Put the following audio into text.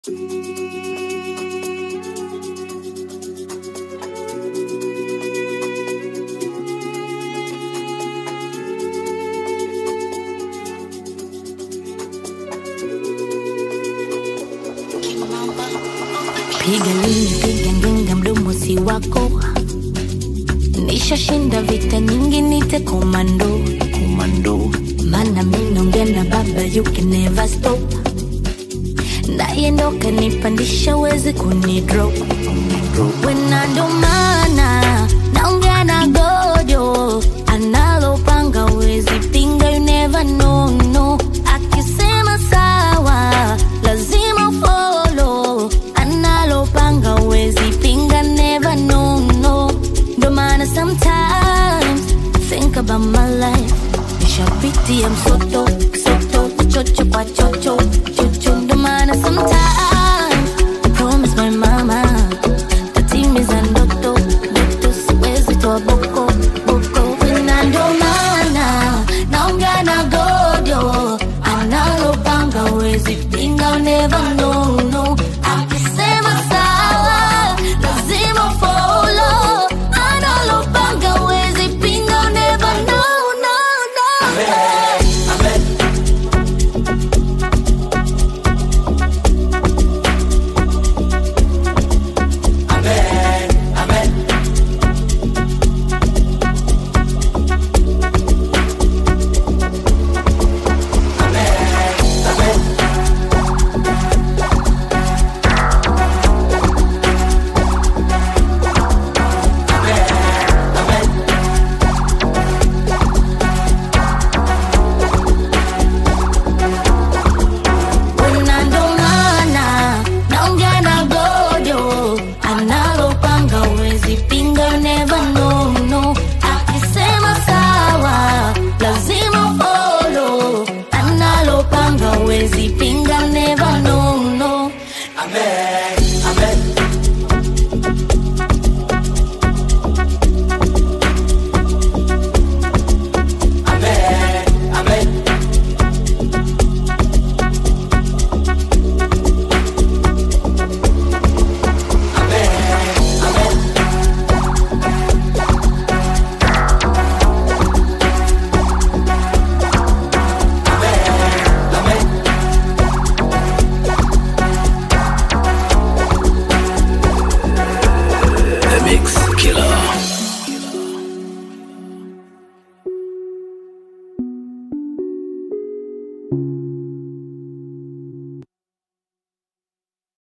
Piga lini, piga ngenga, mdomo si wako. Nishashinda vita nyingi, nite komando, komando. Mana mi naongea na baba, you can never stop. Naye ndo kanipandisha, wezi kunidrop. Wena ndo maana naongea na gojo, analopanga wezi pinga, you never know, no. Akisema sawa, lazima follow, analopanga wezi pinga, never know, no. Ndo maana sometimes think about my life, nishapitia msoto, soto, chocho kwa chocho, chocho. Ndo maana sometimes I promise my mama tatimiza ndoto, ndoto siwezi toa boko, boko. Na ndo maana naongea na gojo, analopanga wezi pinga, never know, no. Akisema sawa, lazima follow, analopanga wezi pinga, never know, no, no. Na ndo maana naongea na gojo, analopanga wezi pinga, you never know, no. Akisema sawa, lazima follow, analopanga wezi pinga, never know, no. Amen.